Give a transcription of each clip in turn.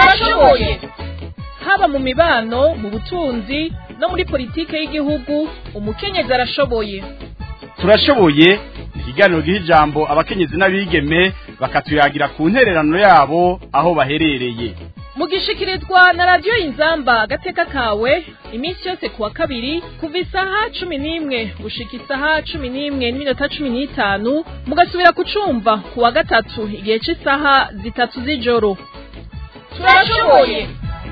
turashoboye haba mu mibano mu butunzi no muri politike y'igihugu umukenyezi arashoboye turashoboye ikiganiro giha ijambo abakenyezi n'abigeme bakatuyagira ku ntererano yabo aho baherereye mugishikirizwa na radiyo inzamba agateka kawe iminsi yose kuwa kabiri kuva isaha cumi n'imwe gushika isaha cumi n'imwe n'iminota cumi n'itanu mugasubira kucumva kuwa gatatu igihe cy'isaha zitatu z'ijoro turashoboye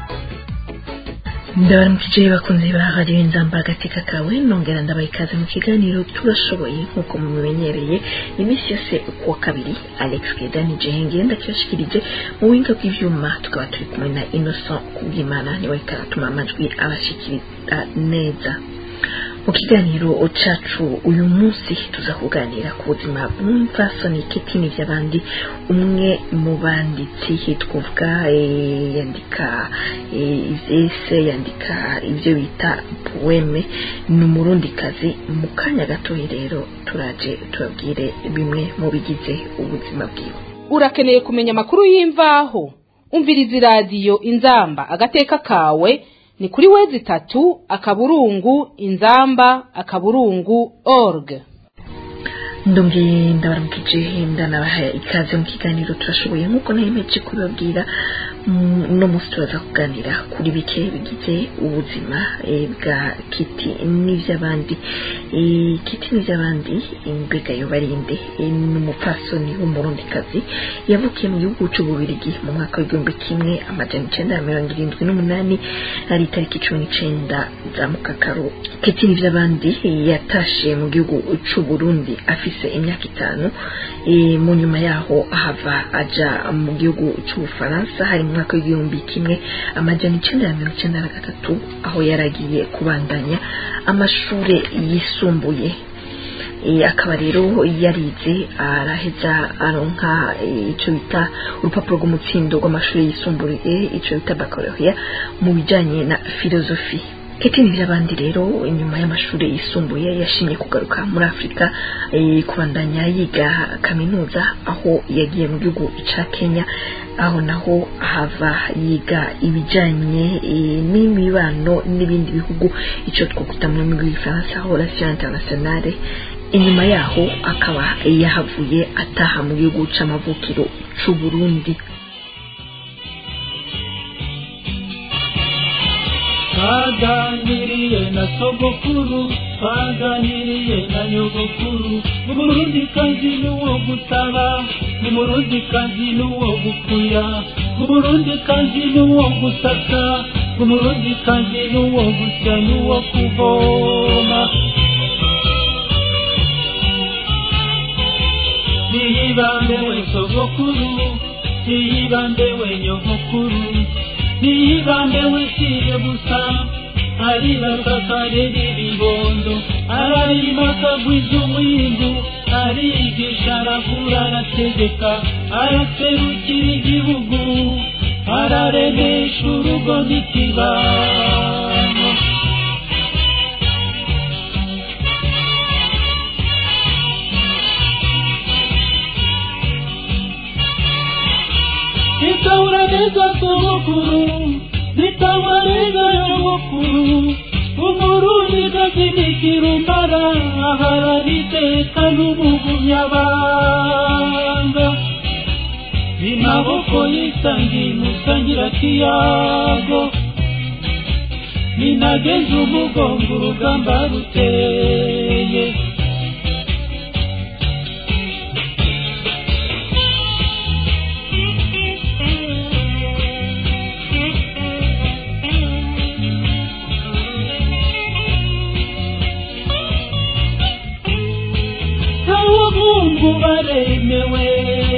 ndabaramukije bakunze ba radiyo inzamba agateka kawe nongera ndabaha ikaze mu kiganiro turashoboye nk'uko mubimenyereye iminsi yose kuwa kabiri alex kedani jehenge ndakibashikirije mu buhinga bw'ivyuma tukaba turi kumwe na innocent kubwimana niwe karatuma amajwi abashikiriza neza mu kiganiro cacu uyu munsi tuza kuganira ku buzima bw'umupfasoni ketini vy'abandi umwe mu banditsi twavuga yandika ivyese yandika ivyo bita poeme ni umurundikazi mu kanya gatoyi rero turaje tubabwire bimwe mu bigize ubuzima bwiwe urakeneye kumenya amakuru y'imvaho umviriza iradiyo inzamba agateka kawe ni kuri wezi itatu akaburungu inzamba akaburungu org ndongeye ndabaramukije ndanabaha ikaze mu kiganiro turashoboye nk'uko nayemeje kubibabwira uno munsi turaza kuganira kuri bike bigize ubuzima bwa kiti n'ivy'abandi kiti n'ivy'abandi mbega yobarinde ni umupfasoni w'umurundikazi yavukiye mu gihugu c'ububirigi mu mwaka w'igihumbi kimwe amajana icenda na mirongo irindwi n'umunani ari itariki cumi n'icenda za mukakaro kiti n'ivy'abandi yatashe mu gihugu c'uburundi afise imyaka itanu mu nyuma yaho ahava aja mu gihugu c'ubufaransa hari mu mwaka w'igihumbi kimwe amajana icenda na mirongo icenda na gatatu aho yaragiye kubandanya amashure yisumbuye akaba rero yarize araheza aronka icyo bita urupapuro rw'umutsindo rw'amashuri yisumbuye icyo bita baccalaureat mu bijyanye na filozofi ketini by'abandi rero inyuma y'amashuri yisumbuye yashimye kugaruka muri afurika kubandanya yiga kaminuza aho yagiye mu gihugu cya kenya aho naho hava yiga ibijyanye n'imibano n'ibindi bihugu icyo twakwita mu rurimi rw'igifaransa relation internationale inyuma yaho akaba yahavuye ataha mu gihugu c'amavukiro c'u Burundi twaganiriye na sogokuru twaganiriye na nyogokuru umurundi kazi n'uwo gusaba umurundi kazi n'uwo gukuya umurundi kazi n'uwo gusaka umurundi kazi n'uwo gusya n'uwo kuvoma niyibambe we sogokuru niyibambe we nyogokuru niyibambe we siye gusa aribaka karera ibibondo ararima akagwiza umwimbu arigisha arakura arategeka araserukira igihugu araremesha urugo n'ikibano nitahura neza sogokuru nitahura neza nyogokuru umurundi gazinikira umbara aharabiteka n'umugumyabanga imaboko yisangi musangira kiyago ninageze umugongo urugamba ruteye abahungu baremewe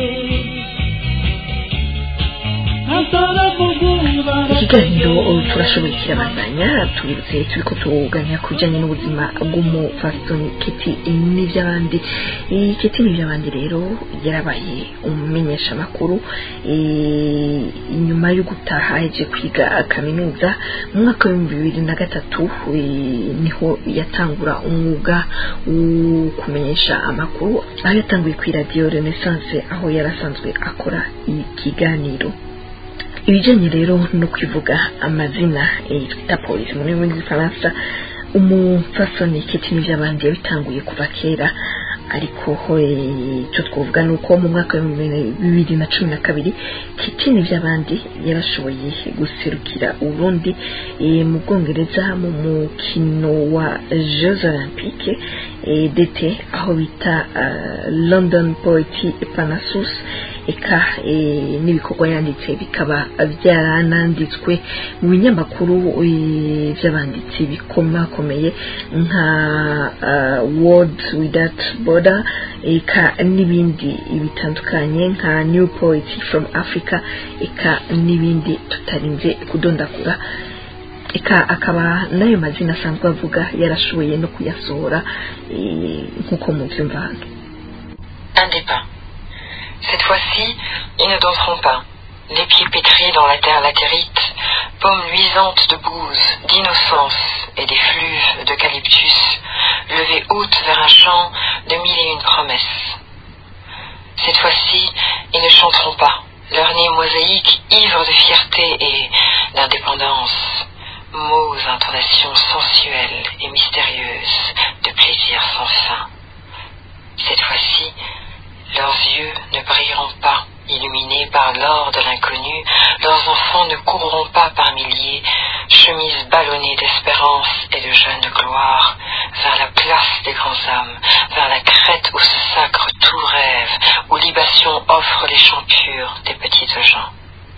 ikiganiro turashoboye kirabandanya tubibutse turiko tuganira ku bijanye n'ubuzima bw'umufasoni keti n'ivy'abandi iyi keti n'ivy'abandi rero yarabaye umumenyesha makuru nyuma yo gutaha yaje kwiga kaminuza mu mwaka w'ibihumbi bibiri na gatatu eh, niho yatangura umwuga wo kumenyesha amakuru aho yatanguye kuri radiyo renaissance aho yari asanzwe akora ikiganiro ibijyanye rero no kwivuga amazina eh, twita polisi mu rurimi rw'igifaransa umupfasoni kiti n'iby'abandi yabitanguye kuva kera ariko eh, icyo twavuga ni uko mu mwaka w'ibihumbi bibiri na cumi na kabiri kiti n'iby'abandi yarashoboye guserukira uburundi eh, mu bwongereza mu mukino wa jeux olympique eh, d'été aho bita ah, london poetry panasus eka eh, n'ibikorwa yanditse bikaba byarananditswe mu binyamakuru eh, by'abanditsi bikomakomeye nka ah, world without border eka n'ibindi bitandukanye nka new poetry from africa eka n'ibindi tutarinze kudondagura eka akaba n'ayo mazina asanzwe avuga yarashoboye no kuyasohora eh, nk'uko mubyumva hano un des pas. Cette fois-ci, ils ne danseront pas. Les pieds pétris dans la terre latérite, paumes luisantes de bouse, d'innocence et d'effluves d'eucalyptus, levées hautes vers un champ de mille et une promesses. Cette fois-ci, ils ne chanteront pas. Leur nez mosaïque, ivre de fierté et d'indépendance, mots, intonations sensuelles et mystérieuses de plaisir sans fin. Cette fois-ci, leurs yeux ne brilleront pas, illuminés par l'or de l'inconnu, leurs enfants ne courront pas par milliers, chemises ballonnées d'espérance et de jeune gloire, vers la place des grands hommes, vers la crête où se sacre tout rêve, où libation offre les chants purs des petites gens.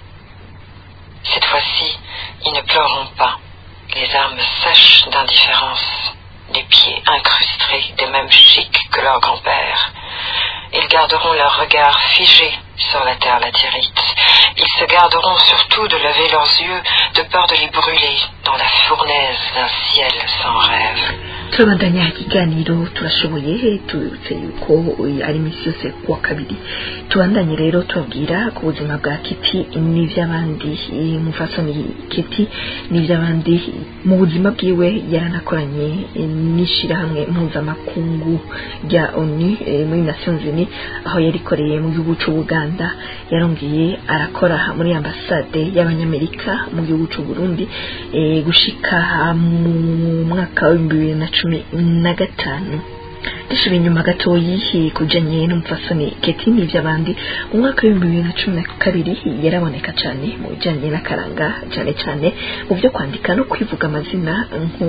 Cette fois-ci, ils ne pleureront pas, les armes sèches d'indifférence, les pieds incrustés des mêmes chics que leur grand-père. Ils garderont leur regard figé sur la terre latérite. Ils se garderont surtout de lever leurs yeux de peur de les brûler dans la fournaise d'un ciel sans rêve. turabandanya ikiganiro turashoboye tubibutse yuko uyu ari iminsi yose kuwa kabiri tubandanye rero tubabwira ku buzima bwa kiti n'iby'abandi eh, mufasoni kiti n'iby'abandi mu buzima bwiwe yaranakoranye eh, n'ishyirahamwe mpuzamakungu rya onu eh, muri nations unies aho yarikoreye mu gihugu cy'ubuganda yarongeye arakora muri ambasade y'abanyamerika mu gihugu cy'u Burundi eh, gushika mu mwaka w'ibihumbi bibiri na cumi na gatanu dusubiye inyuma gatoyi kujanye n'umupfasoni keti n'ivy'abandi mu mwaka w'ibihumbi bibiri na cumi na kabiri yaraboneka cyane mu bijanye n'akaranga cyane cyane mu byo kwandika no kwivuga amazina nko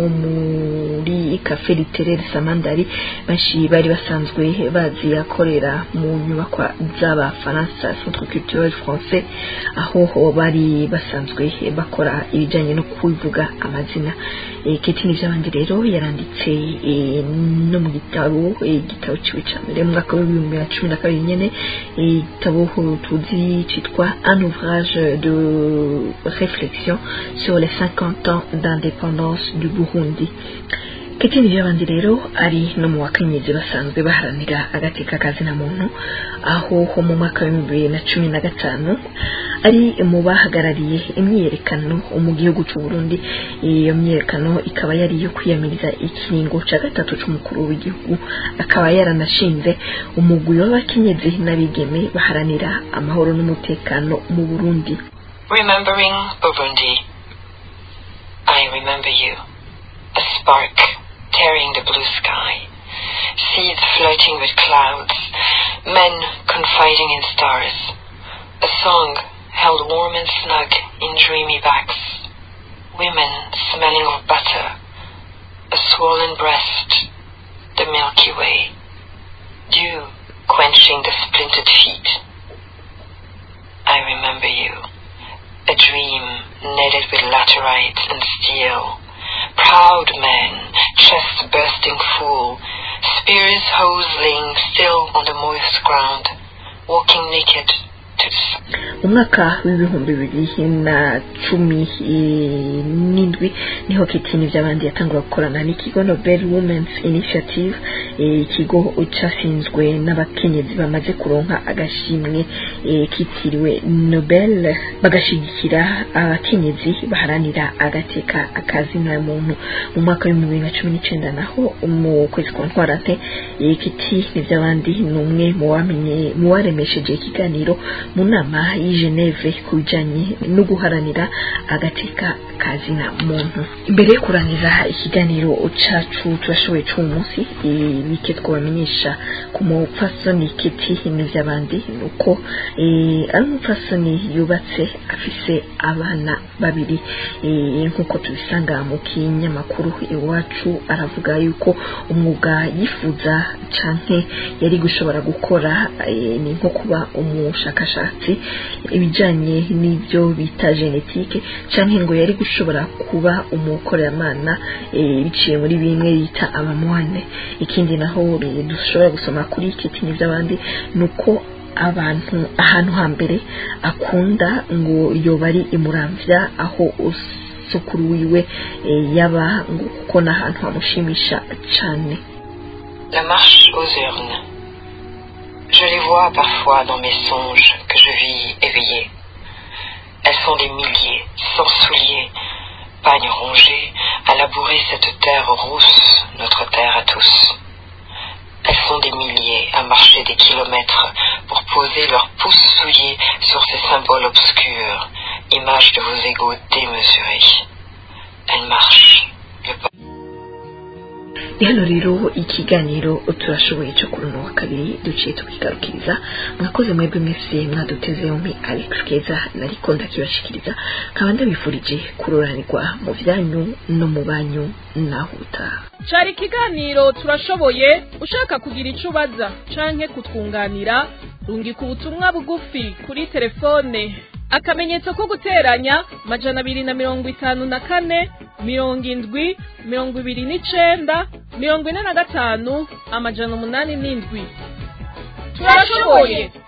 muri cafe literaire samandari benshi bari basanzwe bazi akorera mu nyubakwa z'abafaransa centre culturel français aho bari basanzwe bakora ibijanye no kwivuga amazina Eh, keti n'ivy'abandi rero yaranditse eh, no mu gitabo eh, igitabo ciwe ca mbere mu mwaka w'ibihumbi bibiri na cumi na kabiri nyene eh, igitabo tuzi citwa un ouvrage de réflexion sur les 50 ans d'indépendance du Burundi Keti n'ivy'abandi rero ari no mu bakenyezi basanzwe baharanira agateka kazina muntu aho ho mu mwaka w'ibihumbi bibiri na cumi na gatanu ari mu bahagarariye imyiyerekano mu gihugu cy'u Burundi iyo myiyerekano ikaba yari iyo kwiyamiriza ikiringo cya gatatu cy'umukuru w'igihugu akaba yaranashinze umugwi w'abakenyezi n'abigeme baharanira amahoro n'umutekano mu Burundi Remembering Burundi. I remember you. A spark tearing the blue sky. Seeds floating with clouds. Men confiding in stars. A song held warm and snug in dreamy backs. Women smelling of butter. A swollen breast. The Milky Way. Dew quenching the splintered feet. I remember you a dream netted with laterite and steel. Proud men, chests bursting full, spears hosling still on the moist ground, walking naked to the sun. mu mwaka w'ibihumbi bibiri na cumi eh, n'indwi niho kitini by'abandi yatangura gukorana n'ikigo Nobel Women's Initiative eh, ikigo cyashinzwe n'abakenyezi bamaze kuronka agashimwe eh, kitiriwe Nobel bagashigikira abakenyezi baharanira agateka akazina muntu mu mwaka w'ibihumbi bibiri na cumi n'icyenda naho mu kwezi kwa ntwarante eh, kiti n'iby'abandi ni umwe mu bamenye mu baremesheje ikiganiro mu nama y'i Geneve ku bijanye no guharanira agateka kazina muntu imbere yo kurangiza ikiganiro cacu turashoboye c'uwo munsi eh, bike twabamenyesha ku mupfasoni kiti n'ivy'abandi nuko eh, ari umupfasoni yubatse afise abana babiri eh, nk'uko tubisanga mu kinyamakuru iwacu aravuga yuko umwuga yifuza canke yari gushobora gukora eh, ni nko kuba umushakashatsi ibijanye n'ibyo bita genetike canke ngo yari gushobora kuba umukoreramana eh, biciye muri bimwe bita abamwane ikindi naho eh, dushobora gusoma kuri kiti n'ivy'abandi nuko abantu ahantu hambere akunda ngo yoba ari imuramvya aho us- sukuru wiwe eh, yaba ngo kuko n'ahantu hamushimisha cane La marche aux urnes. Je les vois parfois dans mes songes que je vis éveillées. Elles sont des milliers, sans souliers, pagnes rongés, à labourer cette terre rousse, notre terre à tous. Elles sont des milliers à marcher des kilomètres pour poser leurs pouces souillés sur ces symboles obscurs, images de vos égaux démesurés. Elles marchent. Le ni hano rero ikiganiro turashoboye cyo kuri uno wa kabiri duciye tukigarukiriza mwakoze mwebwe mwese mwaduteze yombi alex keza nariko ndakibashikiriza nkaba ndabifurije kuroranirwa mu vyanyu no mu banyu naho utaha cari ikiganiro turashoboye ushaka kugira ico ubaza canke kutwunganira rungika ubutumwa bugufi kuri telefone akamenyetso ko guteranya majana abiri na mirongo itanu na kane mirongo indwi mirongo ibiri n'icenda mirongo ine na gatanu amajana umunani n'indwi turashoboye